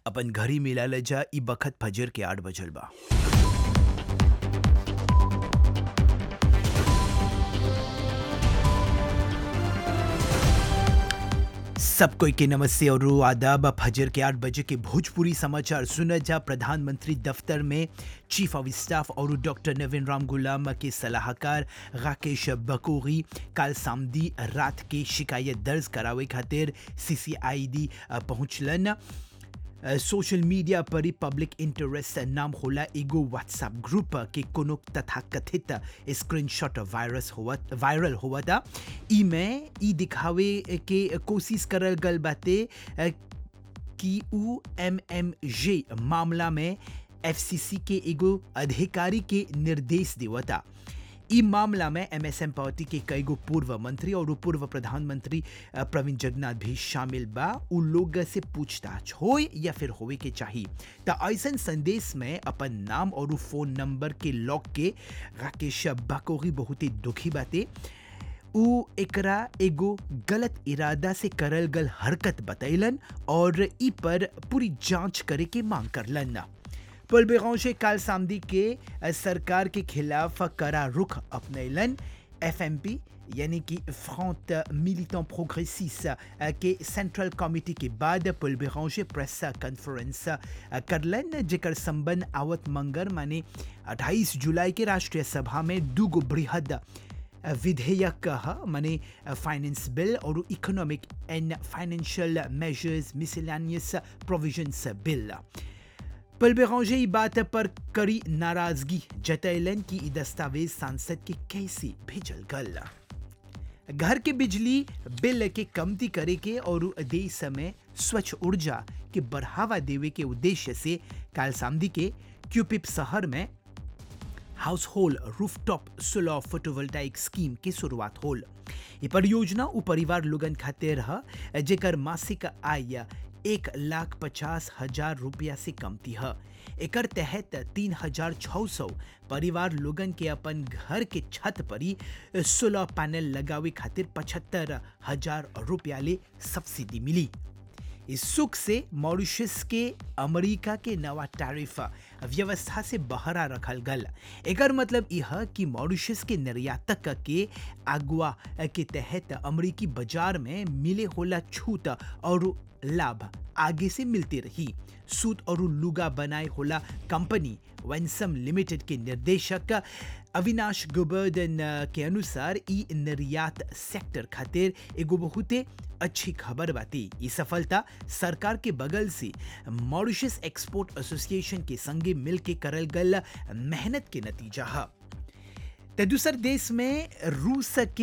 अपन घरी मिला ले जा ई बखत फजर के आठ बजल बा सब कोई के नमस्ते और आदाब फजर के आठ बजे के भोजपुरी समाचार सुना जा प्रधानमंत्री दफ्तर में चीफ ऑफ स्टाफ और डॉक्टर नवीन राम गुलाम के सलाहकार राकेश बकोरी काल सामदी रात के शिकायत दर्ज करावे खातिर सीसीआईडी पहुंचलन सोशल मीडिया पर ही पब्लिक इंटरेस्ट नाम होला एगो व्हाट्सएप ग्रुप के कोनो तथाकथित स्क्रीनशॉट वायरस हुआ वायरल हुआ था ई में ई दिखावे के कोशिश करल गल बाते कि उ एम एम जे मामला में एफसीसी के एगो अधिकारी के निर्देश देवता ई मामला में एमएसएम पार्टी के कई गो पूर्व मंत्री और पूर्व प्रधानमंत्री प्रवीण जगन्नाथ भी शामिल बा उ लोग से पूछताछ हो या फिर होवे के चाहिए त ऐसन संदेश में अपन नाम और फोन नंबर के लॉक के राकेश बाकोरी बहुत ही दुखी बाते उ एकरा एगो गलत इरादा से करल गल हरकत बतैलन और ई पर पूरी जांच करे के मांग करलन पल बेगौशे काल सामदी के सरकार के खिलाफ करा रुख अपनैलन एफएमपी यानी कि फ्रंट मिलिटेंट प्रोग्रेसिस के सेंट्रल कमिटी के बाद पुल बेगौशे प्रेस कॉन्फ्रेंस करलन जेकर संबंध आवत मंगर माने 28 जुलाई के राष्ट्रीय सभा में दूगो बृहद विधेयक माने फाइनेंस बिल और economic and financial measures miscellaneous provisions bill Paul Berenger ई बात पर कड़ी नाराजगी जतैलन कि ई दस्तावेज सांसद के कैसे भेजल गल घर के बिजली बिल के कमती करे के और देश में स्वच्छ ऊर्जा के बढ़ावा देवे के उद्देश्य से काल सामदी के क्यूपिप शहर में household rooftop solar photovoltaic scheme की शुरुआत होल ये परियोजना उ परिवार लोगन खातिर है जेकर मासिक आय एक लाख पचास हजार रुपया से कमती है एकर तहत तीन हजार छः सौ परिवार लोगन के अपन घर के छत पर ही सोलर पैनल लगावे खातिर पचहत्तर हजार रुपया ले सब्सिडी मिली इस सुख से मॉरिशस के अमेरिका के नवा टैरिफ व्यवस्था से बहरा रखल गल एकर मतलब यह कि मॉरिशस के निर्यातक के अगुआ के तहत अमेरिकी बाजार में मिले होला छूट और लाभ आगे से मिलती रही सूत और लुगा बनाए होला कंपनी वंसम लिमिटेड के निर्देशक अविनाश गोवर्धन के अनुसार ई निर्यात सेक्टर खातिर एगो बहुते अच्छी खबर बाती ये सफलता सरकार के बगल से मॉरिशस एक्सपोर्ट एसोसिएशन के संगे मिल के करल गल मेहनत के नतीजा है दूसर देश में रूस के